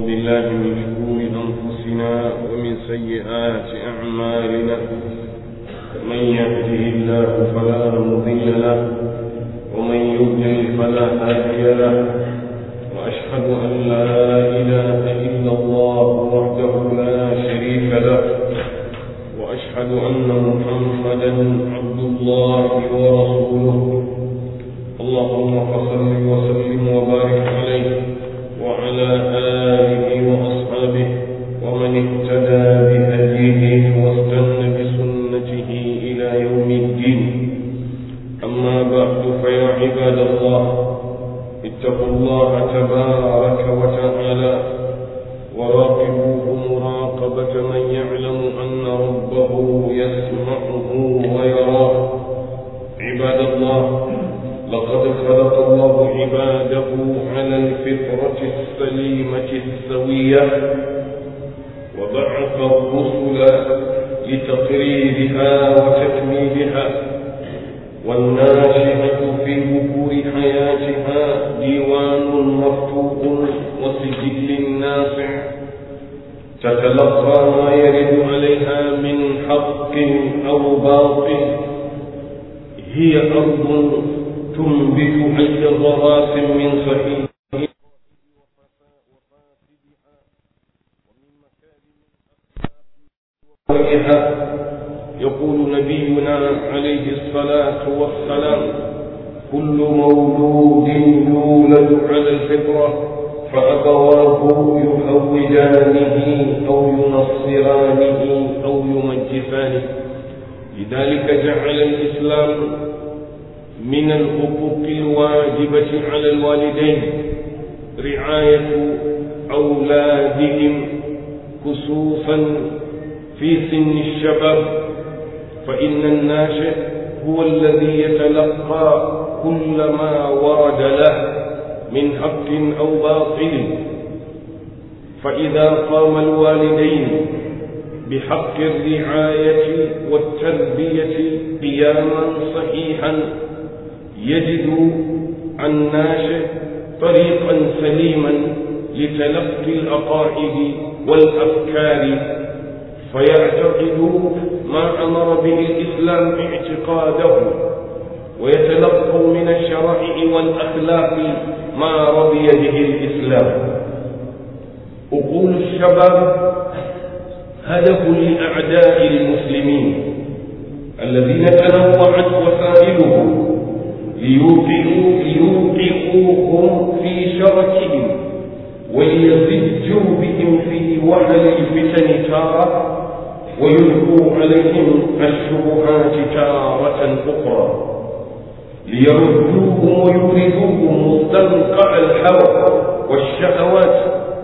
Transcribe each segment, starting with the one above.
بالله من شرور أنفسنا ومن سيئات أعمالنا من يهده الله فلا مضل له ومن يضلل فلا هادي له وأشهد أن لا إله إلا الله وحده لا شريك له وأشهد أن محمدا عبد الله ورسوله اللهم صل وسلم وبارك عليه وعلى آله وأصحابه ومن اهتدى بهديه واستنى بسنته إلى يوم الدين أما بعد فيا عباد الله اتقوا الله تبارك وتعالى وراقبوه مراقبة من يعلم أن ربه يسمعه ويراه عباد الله لقد خلق الله عباده على الفطرة السليمة السوية وبعث الرسل لتقريرها وتكميلها والناشئة في بكور حياتها ديوان مفتوح وسجل ناصع تتلقى ما يرد عليها من حق أو باطل هي أرض تنبت أي ضراس من صحيح يقول نبينا عليه الصلاة والسلام كل مولود يولد على الفطرة فأبواه يهودانه أو ينصرانه أو يمجسانه لذلك جعل الإسلام من الحقوق الواجبة على الوالدين رعاية أولادهم خصوصا في سن الشباب فإن الناشئ هو الذي يتلقى كل ما ورد له من حق أو باطل فإذا قام الوالدين بحق الرعاية والتربية قياما صحيحا يجد الناشئ طريقا سليما لتلقي العقائد والأفكار فيعتقد ما أمر به الإسلام اعتقاده ويتلقوا من الشرائع والأخلاق ما رضي به الإسلام أقول الشباب هدف لأعداء المسلمين الذين تنوعت وسائلهم ليوقعوا ليوقعوهم في شركهم وليزجوا بهم في وعل الفتن تارة ويلقوا عليهم الشبهات تارة أخرى ليردوهم ويوردوهم مستنقع الهوى والشهوات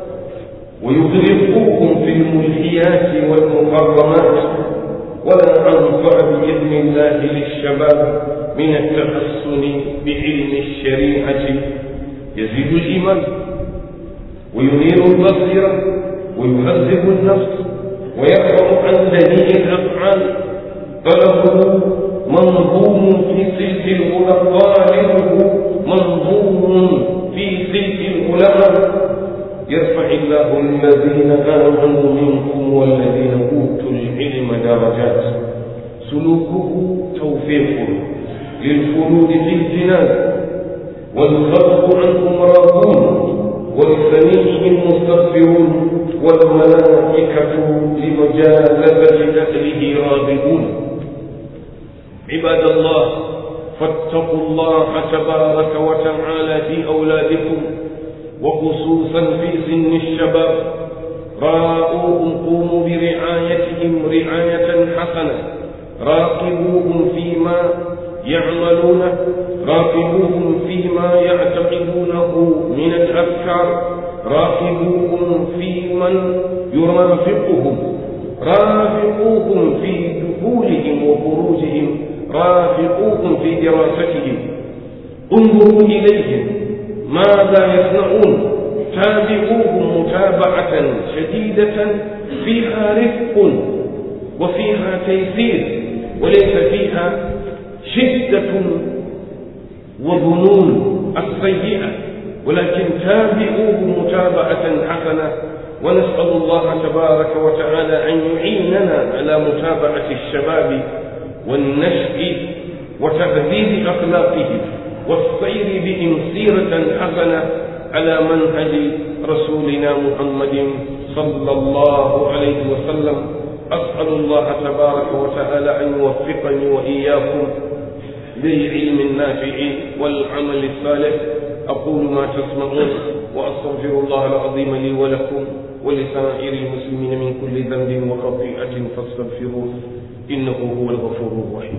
ويغرقوهم في الملهيات والمحرمات ولا أنفع بإذن الله للشباب من التحسن بعلم الشريعة يزيد الإيمان وينير البصيرة ويهذب النفس ويرفع عن دنيء الأفعال طلبه منظوم في سلك العلماء طالبه منظوم في سلك العلماء يرفع الله الذين آمنوا منكم والذين أوتوا العلم درجات سلوكه توفيق للخلود في الجنان والخلق عنهم راضون ولسميعهم مستغفرون والملائكة لمجالسة أهله راغبون عباد الله فاتقوا الله تبارك وتعالى في أولادكم وخصوصا في سن الشباب راءوهم قوموا برعايتهم رعاية حسنة راقبوهم فيما يعملونه راقبوهم فيما يعتقدونه من الأفكار راقبوهم في من يرافقهم رافقوهم في دخولهم وخروجهم رافقوهم في دراستهم انظروا إليهم ماذا يصنعون تابعوهم متابعة شديدة فيها رفق وفيها تيسير وليس فيها شدة وظنون السيئة ولكن تابعوه متابعة حسنة ونسأل الله تبارك وتعالى أن يعيننا على متابعة الشباب والنشء وتهذيب أخلاقهم والسير بهم سيرة حسنة على منهج رسولنا محمد صلى الله عليه وسلم أسأل الله تبارك وتعالى أن يوفقني وإياكم للعلم النافع والعمل الصالح أقول ما تسمعون وأستغفر الله العظيم لي ولكم ولسائر المسلمين من كل ذنب وخطيئة فاستغفروه إنه هو الغفور الرحيم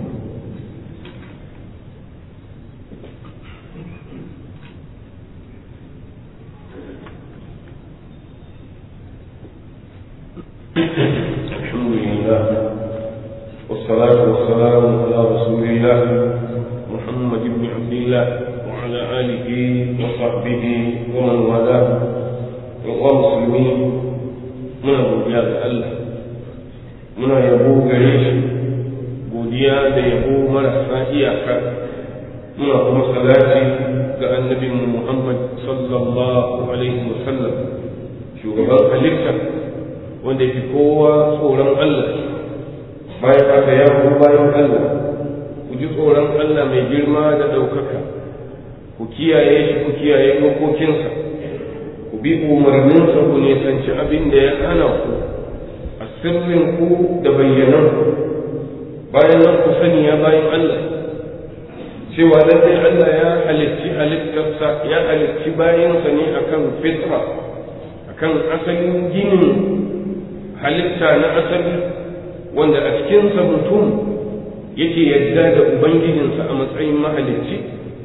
الحمد لله والصلاة والسلام على رسول الله محمد بن عبد الله وعلى آله وصحبه ومن والاه ومسلمين muna godiya ga Allah muna yabo gare shi godiya da yabo marasa iyaka muna kuma salati ga annabin Muhammad sallallahu alaihi wasallam shugaban halitta wanda fi kowa tsoron Allah bayan haka ya ku bayan Allah ku ji tsoron Allah mai girma da ɗaukaka ku kiyaye shi ku kiyaye dokokinsa ku bi umarninsa ku nisanci abin da ya hana ku a sirrin ku da bayyanan ku bayan nan ku sani ya bayan Allah cewa lallai Allah ya halicci halittarsa ya halicci bayansa ne akan fitra akan asalin ginin halitta na asali wanda a cikinsa mutum yake yadda da ubangijinsa a matsayin mahalicci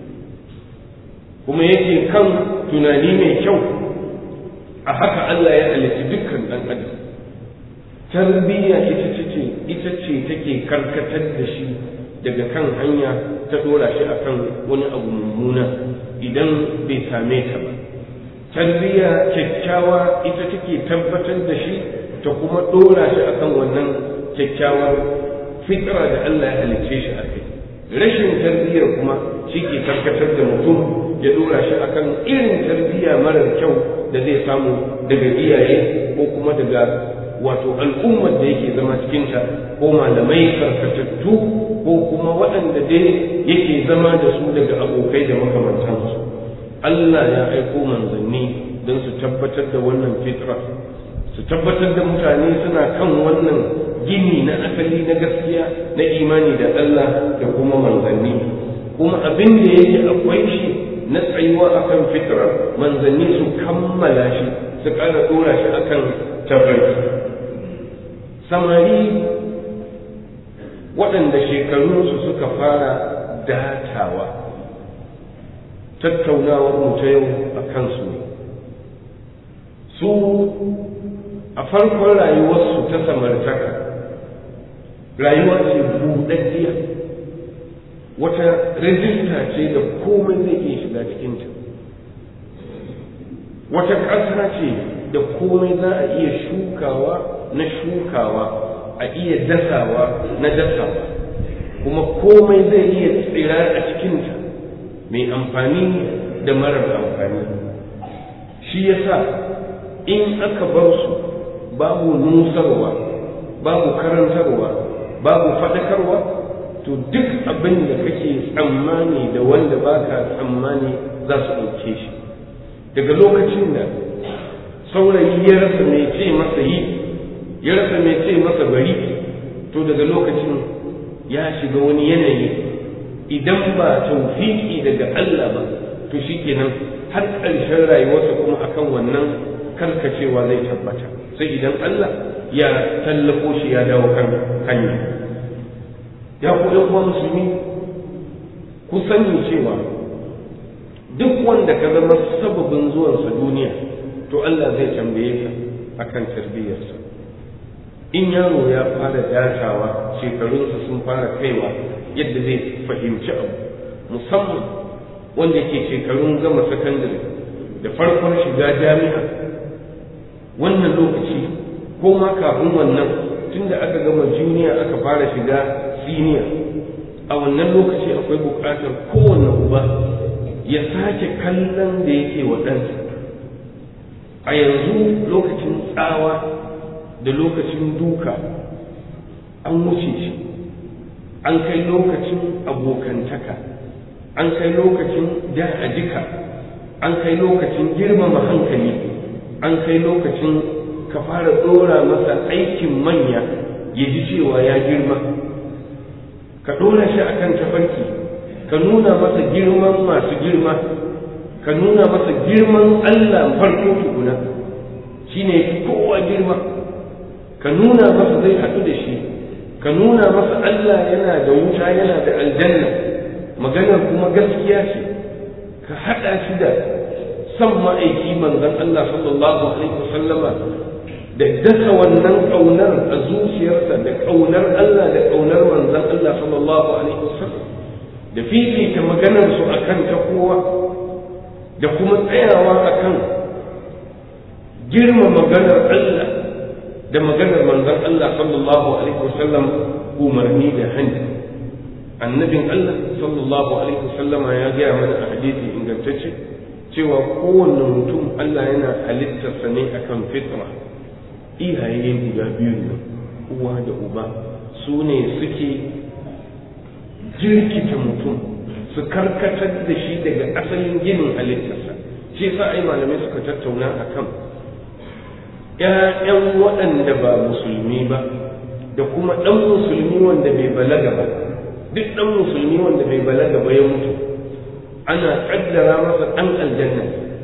kuma yake kan tunani mai kyau a haka Allah ya halitti dukkan ɗan adam tarbiyya ita ce ita ce take karkatar da shi daga kan hanya ta dora shi akan wani abu mummuna idan bai same ta ba tarbiyya kyakkyawa ita take tabbatar da shi ta kuma dora shi akan wannan kyakkyawar fitra da Allah ya halicce shi a kai rashin tarbiyyar kuma shi ke karkatar da mutum ya dora shi akan irin tarbiyya marar kyau da zai samu daga iyaye ko kuma daga wato al'ummar da yake zama cikinta ko malamai karkatattu ko kuma waɗanda dai yake zama da su daga abokai da makamantansu Allah ya aiko manzanni don su tabbatar da wannan fitra su tabbatar da mutane suna kan wannan gini na asali na gaskiya na imani da Allah da kuma manzanni kuma abin da yake akwai shi na tsayuwa akan fitra manzanni su kammala shi su ƙara ɗora shi akan tafarki samari waɗanda shekarunsu suka fara datawa tattaunawar mu ta yau a kansu ne su a farkon rayuwarsu ta samartaka rayuwa ce buɗaɗɗiya wata rijista ce da komai zai iya shiga cikinta wata ƙasa ce da komai za a iya shukawa na shukawa a iya dasawa na dasawa kuma komai zai iya tsira a cikinta mai amfani da marar amfani shi yasa in aka bar su babu nusarwa babu karantarwa babu faɗakarwa to duk abin da kake tsammani da wanda baka tsammani za su ɗauke shi daga lokacin da saurayi ya rasa mai ce masa yi ya rasa mai ce masa bari to daga lokacin ya shiga wani yanayi idan ba taufiki daga Allah ba to shikenan har ƙarshen rayuwarsa kuma akan wannan karkacewa zai tabbata sai idan Allah ya tallafo shi ya dawo kan hanya ya ku ɗan uwa musulmi ku sani cewa duk wanda ka zama sababin zuwansa duniya to Allah zai tambaye ka akan tarbiyyarsa in yaro ya fara datawa shekarunsa sun fara kaiwa yadda zai fahimci abu musamman wanda ke shekarun gama sakandare da farkon shiga jami'a wannan lokaci ko ma kafin wannan tunda aka gama juniya aka fara shiga siniya a wannan lokaci akwai buƙatar kowanne uba ya sake kallon da yake wa ɗansa a yanzu lokacin tsawa da lokacin duka an wuce shi an kai lokacin abokantaka an kai lokacin da a jika an kai lokacin girmama hankali an kai lokacin ka fara ɗora masa aikin manya ya ji cewa ya girma ka ɗora shi a kan tafarki ka nuna masa girman masu girma ka nuna masa girman allah farko tukuna shi ne kowa girma ka nuna masa zai haɗu da shi ka nuna masa allah yana da wuta yana da aljanna maganar kuma gaskiya ce ka haɗa shi da san ma'aiki manzon Allah sallallahu alaihi wasallama da dasa wannan ƙaunar a zuciyarsa da ƙaunar Allah da ƙaunar manzon Allah sallallahu alaihi wasallam da fifita maganar su akan ta kowa da kuma tsayawa akan girma maganar Allah da maganar manzon Allah sallallahu alaihi wasallam umarni da hannu annabin Allah sallallahu alaihi wasallama ya gaya mana a hadisi ingantacce cewa kowanne mutum Allah yana halittarsa ne akan fitra iyaye guda biyu ne uwa da uba su ne suke jirkita mutum su karkatar da shi daga asalin ginin halittarsa shi sa ai malamai suka tattauna akan ‘ya'yan waɗanda ba musulmi ba da kuma ɗan musulmi wanda bai balaga ba duk ɗan musulmi wanda bai balaga ba ya mutu ana kaddara masa ɗan aljanna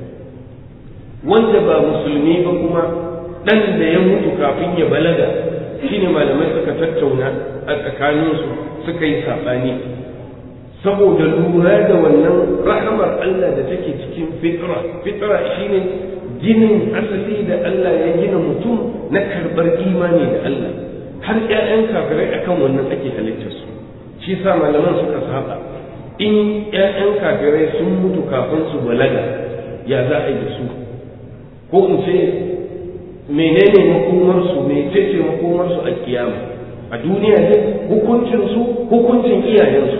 wanda ba musulmi ba kuma ɗan da ya mutu kafin ya balaga shine malamai suka tattauna a tsakaninsu suka yi saɓani saboda lura da wannan rahamar Allah da take cikin fitra fitra shine ginin asali da Allah ya gina mutum na karɓar imani da Allah har 'ya'yan kafirai akan wannan ake halittarsu shi sa malaman suka saba in 'ya'yan kafirai sun mutu kafin su balaga ya za a yi da su ko in ce menene makomarsu mecece makomarsu a kiyama a duniya ne hukuncinsu hukuncin iyayensu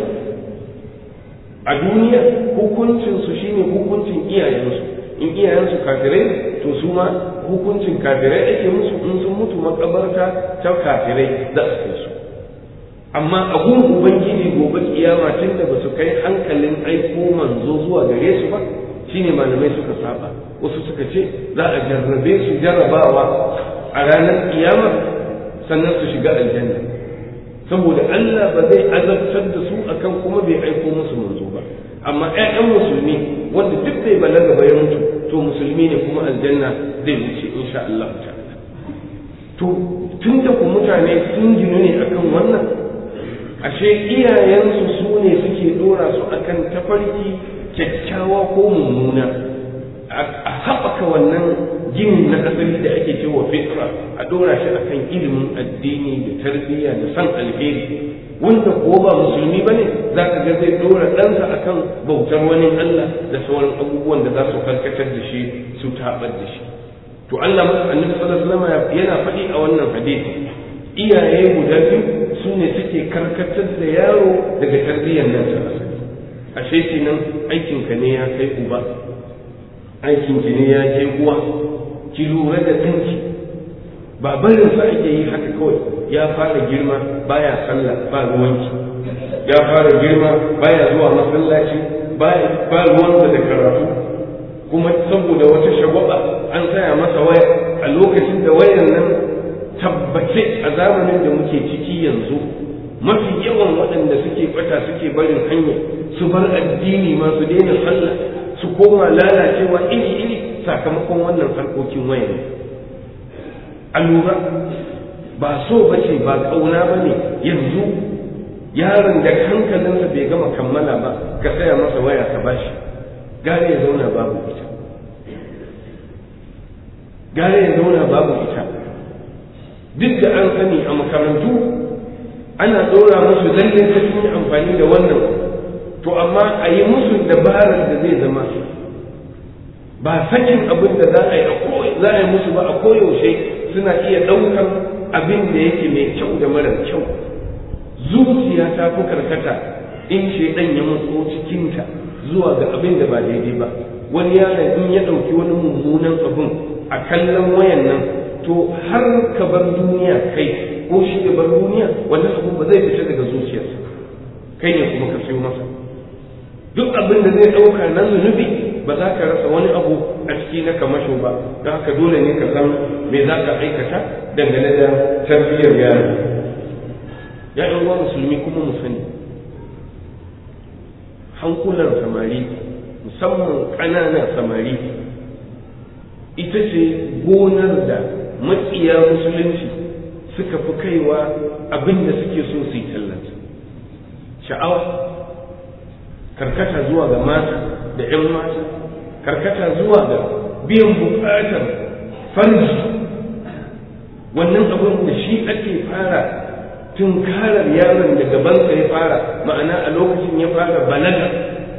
a duniya hukuncinsu shine hukuncin iyayensu in iyayensu kafirai to su ma hukuncin kafirai ake musu in sun mutu makabarta ta kafirai za su kai su amma a gun ubangiji gobe kiyama tun da ba su kai hankalin aiko manzo zuwa gare su ba shine malamai suka saba wasu suka ce za a jarrabe su jarrabawa a ranar kiyama sannan su shiga aljanna saboda Allah ba zai azabtar da su akan kuma bai aiko musu manzo ba amma ƴaƴan musulmi wanda duk bai balaga ba ya mutu to musulmi ne kuma aljanna zai wuce insha Allah ta'ala to tun da ku mutane sun ginu ne akan wannan ashe iyayensu su ne suke dora su akan tafarki kyakkyawa ko mummuna a haɓaka wannan gini na asali da ake cewa fitra a dora shi akan ilimin addini da tarbiyya da san alheri wanda ko ba musulmi bane za ka ga zai dora ɗansa akan bautar wani Allah da sauran abubuwan da za su karkatar da shi su tabar da shi to Allah annabi sallallahu alaihi wasallam yana faɗi a wannan hadisi iyaye guda biyu su ne suke karkatar da yaro daga tarbiyyar nan ta asali ashe kenan aikinka ne ya kai uba aikin ki ne ya kai uwa ki lura da kanki ba barin sa ake yi haka kawai ya fara girma baya sallah ba ruwanki ya fara girma baya zuwa masallaci ba ruwansa da karatu kuma saboda wata shagwaba an saya masa waya a lokacin da wayar nan tabbace a zamanin da muke ciki yanzu mafi yawan waɗanda suke bata suke barin hanya su bar addini ma su daina sallah su koma lalacewa iri iri sakamakon wannan harkokin waya ne a lura ba so ba ce ba ƙauna ba ne yanzu yaron da hankalinsa bai gama kammala ba ka saya masa waya ka bashi gare ya zauna babu ita gare ya zauna babu ita duk da an sani a makarantu ana ɗora musu lalle ta sun yi amfani da wannan to amma a yi musu dabarar da zai zama ba sakin abin da za a yi za a yi musu ba a koyaushe suna iya ɗaukar abin da yake mai kyau da mara kyau zuciya ta fi karkata in shaidan ya matso cikinta zuwa ga abin da ba daidai ba wani yaron in ya ɗauki wani mummunan abin a kallon wayan nan to har ka bar duniya kai ko shi ya bar duniya wannan abu ba zai fita daga zuciyarsa kai ne kuma ka sayo masa duk abin da zai ɗauka na zunubi ba za ka rasa wani abu a ciki na kamasho ba don haka dole ne ka san me za ka aikata dangane da tarbiyyar yaro ya uwa musulmi kuma mu sani hankulan samari musamman ƙananan samari ita ce gonar da maƙiya musulunci suka fi kaiwa abin da suke so su yi tallata sha'awa karkata zuwa ga mata da 'yan mata karkata zuwa ga biyan buƙatar farji wannan abin da shi ake fara tunkarar yaron da gabansa ya fara ma'ana a lokacin ya fara balaga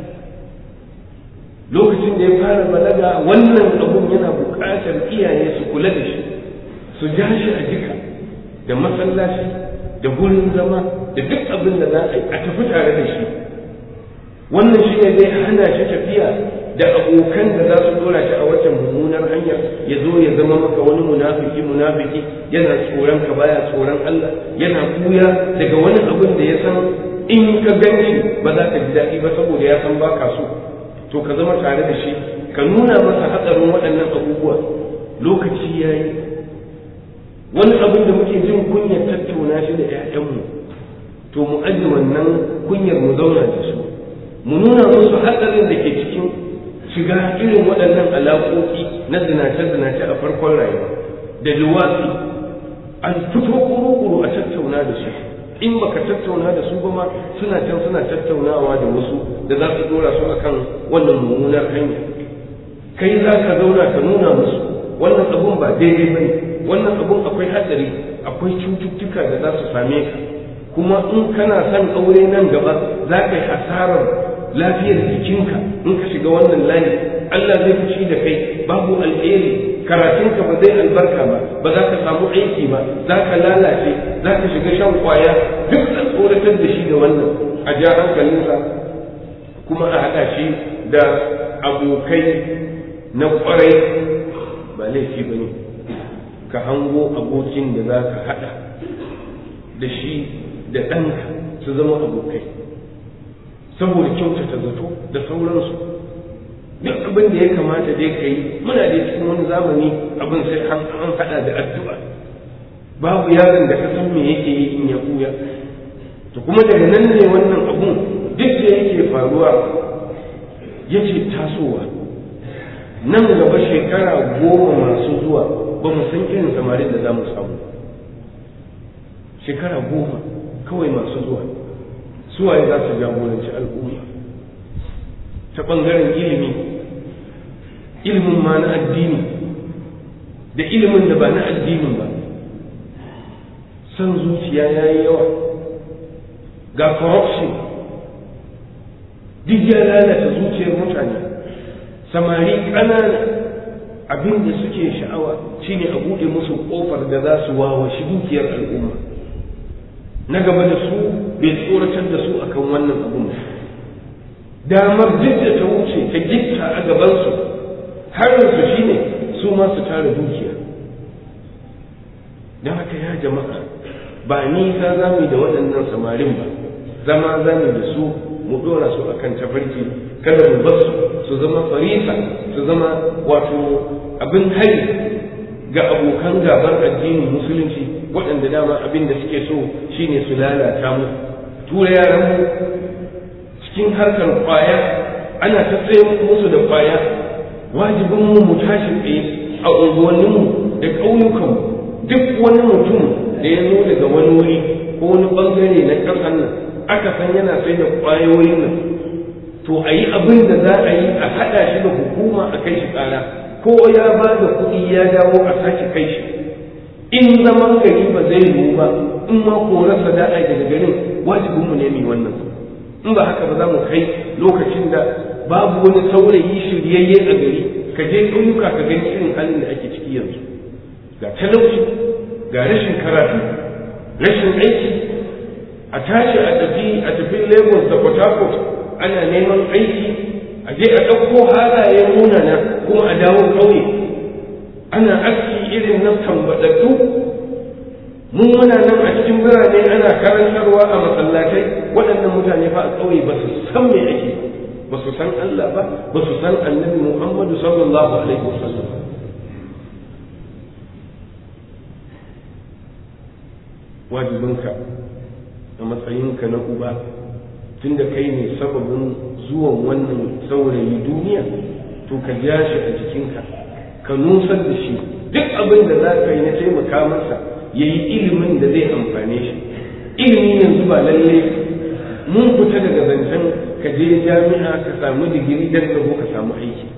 lokacin da ya fara balaga wannan abun yana buƙatar iyaye su kula da shi su ja shi a jika da masallaci da gurin zama da duk abin da za a yi a tafi tare da shi wannan shi ne zai hana shi tafiya da abokan da za su dora shi a wata mummunar hanyar ya zo ya zama maka wani munafiki munafiki yana tsoron ka baya tsoron Allah yana kuya daga wani abin da ya san in ka ganshi ba za ka ji daɗi ba saboda ya san baka so to ka zama tare da shi ka nuna masa hatsarin waɗannan abubuwa lokaci ya yi wani abin da muke jin kunyar tattauna shi da 'ya'yanmu to mu aji wannan kunyar mu zauna da su mu nuna musu hatsarin da ke cikin shiga irin waɗannan alaƙoƙi na zinace-zinace a farkon rayuwa da luwatsi an fito kuru-kuru a tattauna da su in baka tattauna da su ba ma suna can suna tattaunawa da wasu da za su dora su akan wannan mummunar hanya kai za ka zauna ka nuna musu wannan abun ba daidai ba ne wannan abun akwai hatsari akwai cututtuka da za su same ka kuma in kana son aure nan gaba za ka yi hasarar lafiyar jikinka in ka shiga wannan layi Allah zai fushi da kai babu alheri karatunka ba zai albarka ba ba za ka samu aiki ba za ka lalace za ka shiga shan kwaya duk a tsoratar da shi da wannan a ja hankalinsa kuma a haɗa shi da abokai na kwarai ba laifi ba ne ka hango abokin da za ka haɗa da shi da ɗanka su zama abokai saboda kyautata zato da sauransu duk abin da ya kamata dai ka yi muna da cikin wani zamani abin sai an haɗa da addu'a babu yaron da ka san me yake yi in ya buya to kuma daga nan ne wannan abun duk da yake faruwa yake tasowa nan gaba shekara goma masu zuwa ba mu san irin samarin da za mu samu shekara goma kawai masu zuwa suwaye za su jagoranci al'umma ta ɓangaren ilimi ilimin ma na addini da ilimin da ba na addinin ba son zuciya ya yi yawa ga corruption duk ya lalata zuciyar mutane samari ƙanana abin da suke sha'awa shine a buɗe musu ƙofar da za su wawashi dukiyar al'umma na gaba da su bai tsoratar da su akan wannan abun damar duk da ta wuce ta gitta a gabansu harinsu shine su ma su tara dukiya don haka ya jama'a ba nisa za mu da waɗannan samarin ba zama za mu da su mu ɗora su akan tafarki kada mu bar su su zama farisa su zama wato abin hari ga abokan gabar addinin musulunci waɗanda dama abin da suke so shine su lalata mu tura yaran mu cikin harkar kwaya ana ta tsaye musu da kwaya wajibin mu mu tashi tsaye a unguwanninmu da ƙauyukanmu duk wani mutum da ya zo daga wani wuri ko wani bangare na ƙasar nan aka san yana sai da ƙwayoyin nan to a yi abin da za a yi a haɗa shi da hukuma a kai shi ƙara ko ya ba da kuɗi ya dawo a sake kai shi in zaman gari ba zai yiwu ba in ma korarsa da a daga garin wajibinmu ne mai wannan in ba haka ba za mu kai lokacin da babu wani saurayi shiryayye a gari ka je ƙauyuka ka gani irin halin da ake ciki yanzu ga talauci ga rashin karatu rashin aiki a tashi a tafi a tafi lagos da port harcourt ana neman aiki a je a ɗauko halaye munana kuma a dawo ƙauye ana aski irin na tambaɗaɗɗu mun muna nan a cikin birane ana karantarwa a masallatai waɗannan mutane fa a ƙauye ba su san me ake ba su san Allah ba ba su san annabi Muhammadu sallallahu alaihi wasallam wajibinka a matsayinka na uba tunda kai ne sababin zuwan wannan saurayi duniya to ka ja shi a jikinka ka nusar da shi duk abin da za ka yi na taimaka masa ya yi ilimin da zai amfane shi ilimi yanzu ba lalle mun fita daga zancen ka je jami'a ka samu digiri don ka zo ka samu aiki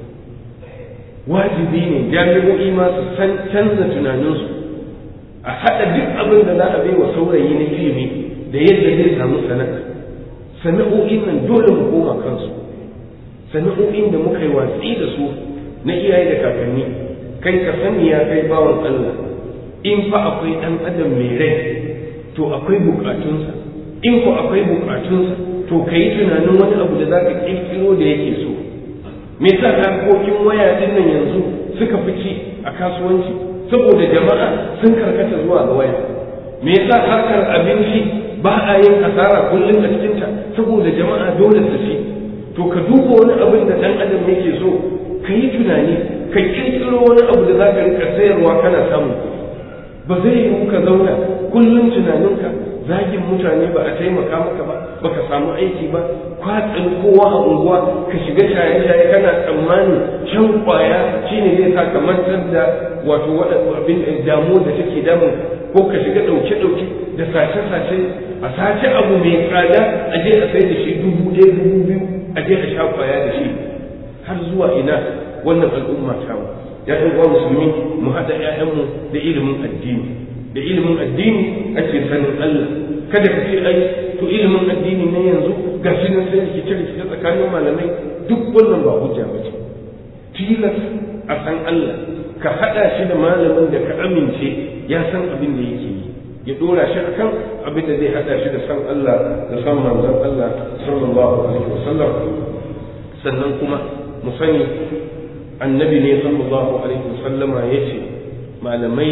wajibi ne jami'o'i ma su san canza tunaninsu a haɗa duk abin da za a bai wa saurayi na ilimi da yadda zai samu sana'a sana'o'in nan dole mu koma kansu sana'o'in da muka yi watsi da su na iyaye da kakanni kai ka sani ya kai bawan Allah in fa akwai ɗan adam mai rai to akwai bukatunsa in ko akwai bukatunsa to ka yi tunanin wani abu da za ka ƙirƙiro da yake so me yasa harkokin waya din nan yanzu suka fi ci a kasuwanci saboda jama'a sun karkata zuwa ga waya me yasa harkar abinci ba a yin asara kullum a cikinta saboda jama'a dole su ci to ka duba wani abin da dan adam yake so ka yi tunani ka kirkiro wani abu da za ka rika sayarwa kana samun ba zai yiwu ka zauna kullum tunaninka zagin mutane ba a taimaka maka ba baka samu aiki ba kwatsin kowa a unguwa ka shiga shaye-shaye kana tsammanin shan kwaya shine zai sa ka mantar da wato abin damu da take damun ko ka shiga ɗauke-ɗauke da sace-sace a sace abu mai tsada a je a sai da shi dubu ɗaya dubu biyu a je a sha kwaya da shi har zuwa ina wannan al'umma ta mu ya uwa musulmi mu haɗa 'ya'yanmu da ilimin addini da ilimin addini ake sanin Allah kada ka ce ai to ilimin addini ne yanzu ga shi nan sai rikice rikice tsakanin malamai duk wannan ba hujja ba ce tilas a san Allah ka haɗa shi da malamin da ka amince ya san abin da yake yi ya dora shi akan abin da zai haɗa shi da san Allah da san manzon Allah sallallahu alaihi wasallam sannan kuma mu sani annabi ne sallallahu alaihi wasallama yace malamai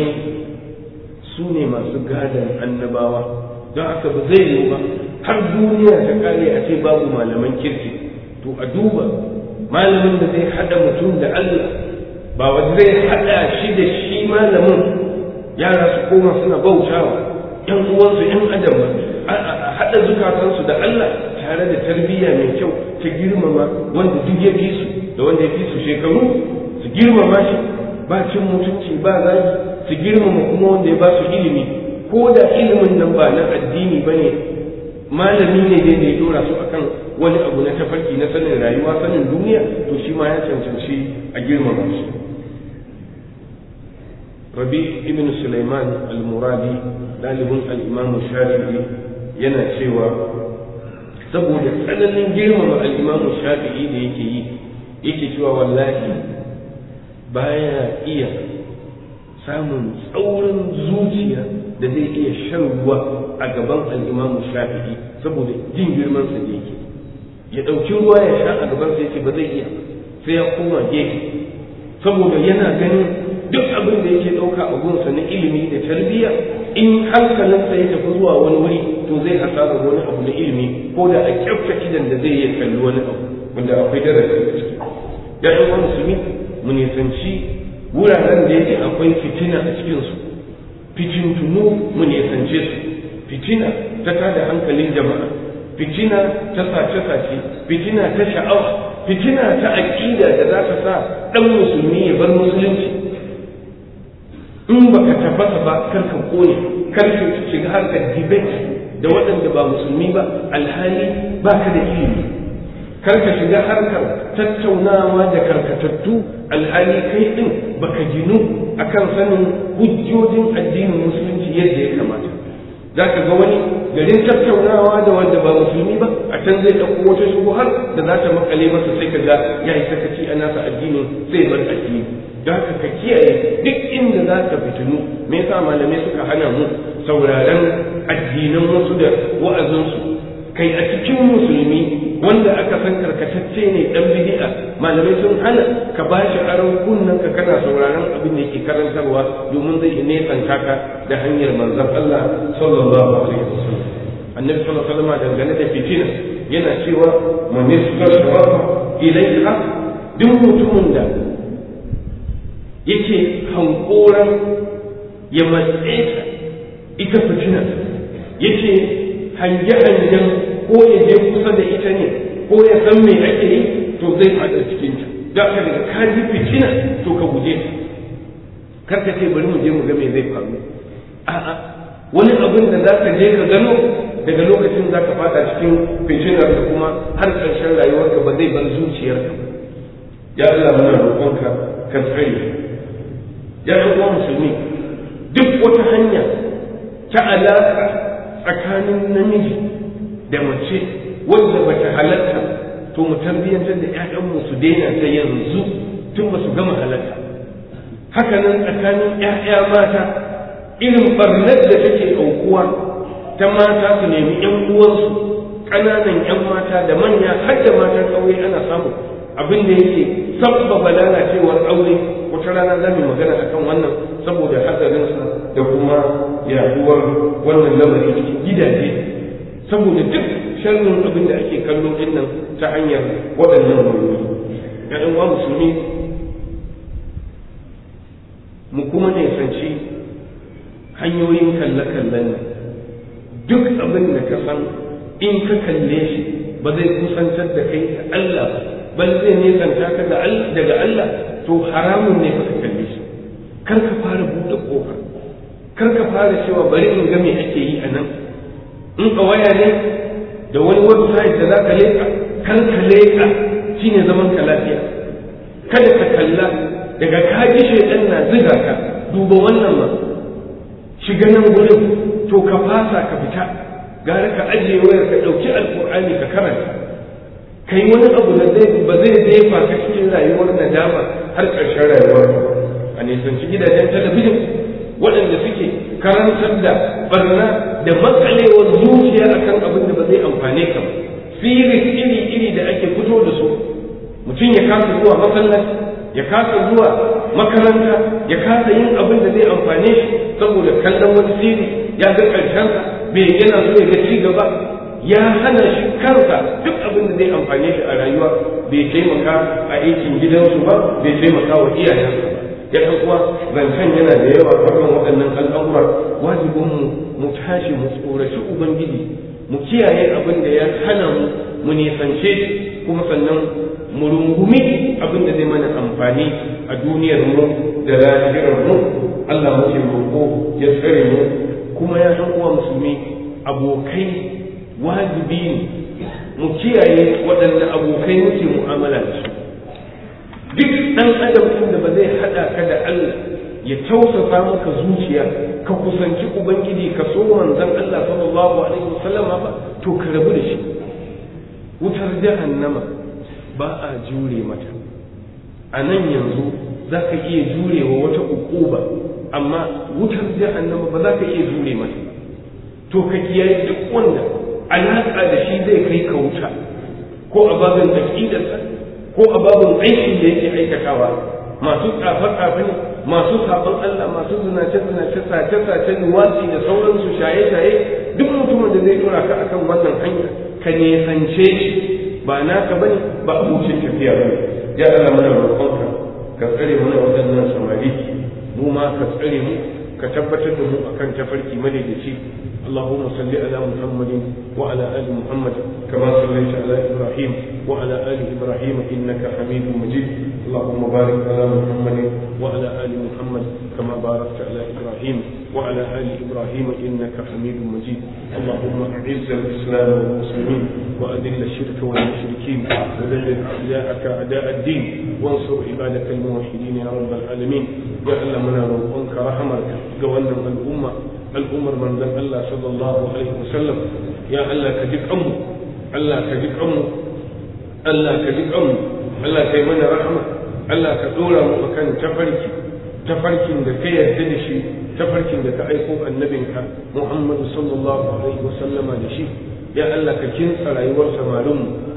su ne masu gadon annabawa don haka ba zai yiwu ba har duniya ta kare a ce babu malaman kirki to a duba malamin da zai hada mutum da Allah ba wanda zai hada shi da shi malamin yara su koma suna bautawa yan uwansu yan adam a hada zukatansu da Allah tare da tarbiyya mai kyau ta girmama wanda duk ya fi su da wanda ya fi su shekaru su girmama shi ba cin mutunci ba zagi su girmama kuma wanda ya ba su ilimi ko da ilimin nan ba na addini ba ne malami ne dai da ya dora su akan wani abu na tafarki na sanin rayuwa sanin duniya to shi ma ya cancanci a girmama shi rabi ibn sulaiman al-muradi dalibin al-imam shafi'i yana cewa saboda tsananin girmama al-imam shafi'i da yake yi yake cewa wallahi baya iya samun tsaurin zuciya da zai iya shan ruwa a gaban al'imamu shafi'i saboda jin girmansa da yake ya ɗauki ruwa ya sha a gabansa yake ba zai iya sai ya koma gefe saboda yana ganin duk abin da yake ɗauka a gunsa na ilimi da tarbiyya in hankalinsa ya tafi zuwa wani wuri to zai hasara wani abu na ilimi ko da a kyafta idan da zai iya kalli wani abu wanda akwai darasi a ciki ya yi wani musulmi mu nisanci wuraren da yake akwai fitina a cikinsu fitintunu mu nisance su fitina ta tada hankalin jama'a fitina ta sace-sace fitina ta sha'awa fitina ta aƙida da za ta sa ɗan musulmi ya bar musulunci in baka tabbata ba karka kone karka shiga harkar debate da waɗanda ba musulmi ba alhali baka da ilimi karka shiga harkar tattaunawa da karkatattu alhali kai din baka ginu akan sanin hujjojin addinin musulunci yadda ya kamata za ka ga wani garin tattaunawa da wanda ba musulmi ba a can zai ɗauko wata shubuhar da za ta makale masa sai ka ga ya yi sakaci a nasa addinin sai bar addini da haka ka kiyaye duk inda za ka fitinu me yasa malamai suka hana mu sauraron addinan wasu da wa'azinsu kai a cikin musulmi wanda aka san karkatacce ne dan bid'a malamai sun hana ka ba shi aron kunnan ka kana sauraron abin da yake karantarwa domin zai nesanta ka da hanyar manzon Allah sallallahu alaihi wasallam annabi sallallahu alaihi wasallam dangane da fitina yana cewa man istasrafa ilayha duk mutumin da yake hankoran ya matse ta ita fitina yake hange-hangen ko ya je kusa da ita ne ko ya san me ake yi to zai fada cikin ta da ka daga ka ji fitina to ka guje ta kar ka ce bari mu je mu ga me zai faru a'a wani abin da za ka je ka gano daga lokacin za ka fada cikin fitinar da kuma har ƙarshen rayuwarka ba zai bar zuciyarka ya Allah muna roƙonka ka tsare ya ɗan musulmi duk wata hanya ta alaƙa tsakanin namiji da mace wanda ba ta halatta to mu tarbiyyantar da ‘ya'yanmu su daina ta yanzu tun ba su gama halatta hakanan tsakanin ‘ya'ya mata irin barnar da take aukuwa ta mata su nemi ‘yan uwansu ƙananan ‘yan mata da manya har da matan ƙauye ana samu abin da yake sabbaba lalacewar aure wata rana za mu magana akan wannan saboda hatsarinsa da kuma yaduwar wannan lamari cikin gidaje saboda duk sharrin abin da ake kallo din nan ta hanyar waɗannan wayoyi ya ɗan musulmi mu kuma nisanci hanyoyin kalle-kallen nan duk abin da ka san in ka kalle shi ba zai kusantar da kai da Allah ba bal zai nisanta ka daga Allah to haramun ne ka kalle shi kar ka fara buɗe ƙofa kar ka fara cewa bari in ga me ake yi a nan in ka waya ne da wani website da za ka leƙa kan ka leƙa shine zaman ka lafiya kada ka kalla daga ka ji shaidan na ziga ka duba wannan ma shiga nan gurin to ka fasa ka fita gara ka ajiye wayar ka ɗauki alƙur'ani ka karanta ka yi wani abu da zai ba zai jefa ka cikin rayuwar nadama har ƙarshen rayuwar a nisanci gidajen talabijin waɗanda suke karantar da barna da matsalewar zuciya akan abin da ba zai amfane ka ba siris iri-iri da ake fito da su mutum ya kasa zuwa masallaci ya kasa zuwa makaranta ya kasa yin abin da zai amfane shi saboda kallon wani siri ya ga ƙarshensa bai yana so ya ga ci gaba ya hana shi kansa duk abin da zai amfane shi a rayuwa bai taimaka a aikin gidansu ba bai taimaka wa iyayensa ba ya ɗan uwa zancen yana da yawa kan waɗannan al'amura wajibin mu mu tashi mu tsoraci ubangiji mu kiyaye abin da ya hana mu mu nisance shi kuma sannan mu rungumi abin da zai mana amfani a duniyar mu da lahirar mu Allah muke roƙo ya tsare mu kuma ya ɗan uwa musulmi abokai wajibi ne mu kiyaye waɗanda abokai muke mu'amala da su duk ɗan adam da ba zai haɗa ka da Allah ya tausasa maka zuciya ka kusanci ubangiji ka so manzon Allah sallallahu alaihi wasallama ba to ka rabu da shi wutar jahannama ba a jure mata a nan yanzu za ka iya jurewa wata ukuba amma wutar jahannama ba za ka iya jure mata to ka kiyaye duk wanda alaƙa da shi zai kai ka wuta ko a babin aƙidarsa ko a babin aikin da yake aikatawa masu tsafe-tsafe ne masu sabon Allah masu zinace-zinace sace-sace nuwatsi da sauransu shaye-shaye duk mutumin da zai tura ka akan wannan hanya ka nesance shi ba naka bane ba abokin tafiya bane ya Allah mana roƙonka ka tsare mana waɗannan samari mu ma ka tsare mu ka tabbatar da mu akan tafarki madaidaici اللهم صل على محمد وعلى ال محمد كما صليت على ابراهيم وعلى ال ابراهيم انك حميد مجيد اللهم بارك على محمد وعلى ال محمد كما باركت على ابراهيم وعلى ال ابراهيم انك حميد مجيد اللهم اعز الاسلام والمسلمين واذل الشرك والمشركين ودلل اعداءك اعداء الدين وانصر عبادك الموحدين يا رب العالمين يا الله منا روحك رحمك قولنا الامه al'ummar manzon Allah sallallahu alaihi wasallam ya Allah ka ji kanmu Allah ka ji kanmu Allah ka ji kanmu Allah ka yi mana rahama Allah ka dora mu akan tafarki tafarkin da ka yarda da shi tafarkin da ka aiko annabinka Muhammadu sallallahu alaihi wasallama da shi ya Allah ka kinsa rayuwar samarinmu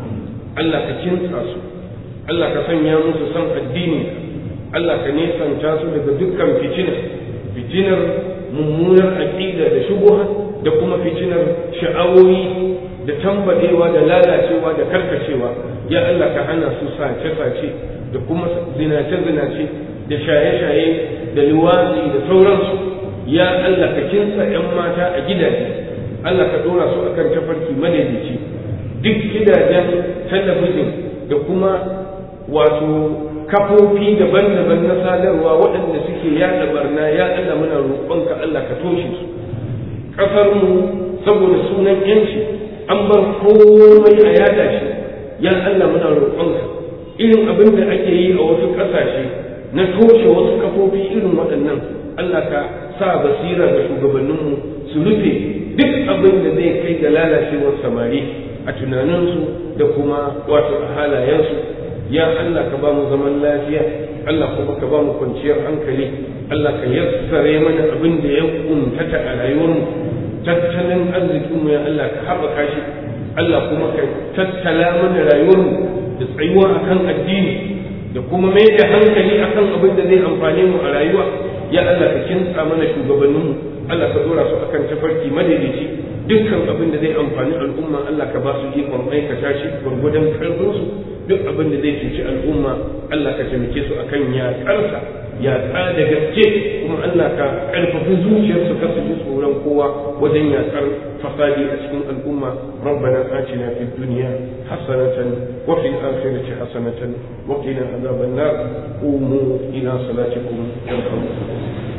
Allah ka kintsa su Allah ka sanya musu san addini Allah ka nesanta su daga dukkan fitina fitinar mummunar aƙida da shubuha da kuma fitinar sha'awoyi da tambadewa da lalacewa da karkacewa ya Allah ka hana su sace-sace da kuma zinace-zinace da shaye-shaye da liwazi da sauransu ya Allah ka kinsa 'yan mata a gidaje Allah ka dora su akan tafarki madaidaici duk gidajen talabijin da kuma wato kafofi daban-daban na sadarwa waɗanda suke yaɗa barna ya Allah muna roƙonka Allah ka toshe su ƙasarmu saboda sunan yanci an bar komai a yada shi ya Allah muna roƙonka irin abin da ake yi a wasu ƙasashe na toshe wasu kafofi irin waɗannan Allah ka sa basira ga shugabanninmu su rufe duk abin da zai kai ga lalacewar samari a tunaninsu da kuma wato a halayensu ya Allah ka ba mu zaman lafiya Allah kuma ka ba mu kwanciyar hankali Allah ka yassare mana abin da ya kuntata a rayuwarmu tattalin arzikinmu ya Allah ka haɓaka shi Allah kuma ka tattala mana rayuwarmu da tsayuwa akan addini da kuma mai da hankali akan abin da zai amfane mu a rayuwa ya Allah ka kintsa mana shugabanninmu Allah ka dora su akan tafarki madaidaici dukkan abin da zai amfani al'umma Allah ka ba su ikon aikata shi gwargwadon karfinsu duk abin da zai cuci al'umma Allah ka taimake su akan yaƙarsa yaƙa da gaske kuma Allah ka ƙarfafi zuciyarsu ka su ji tsoron kowa wajen yaƙar fasadi a cikin al'umma rabbana atina fid dunya hasanatan wa fil akhirati hasanatan wa qina adhaban nar qumu ila salatikum yarhamukum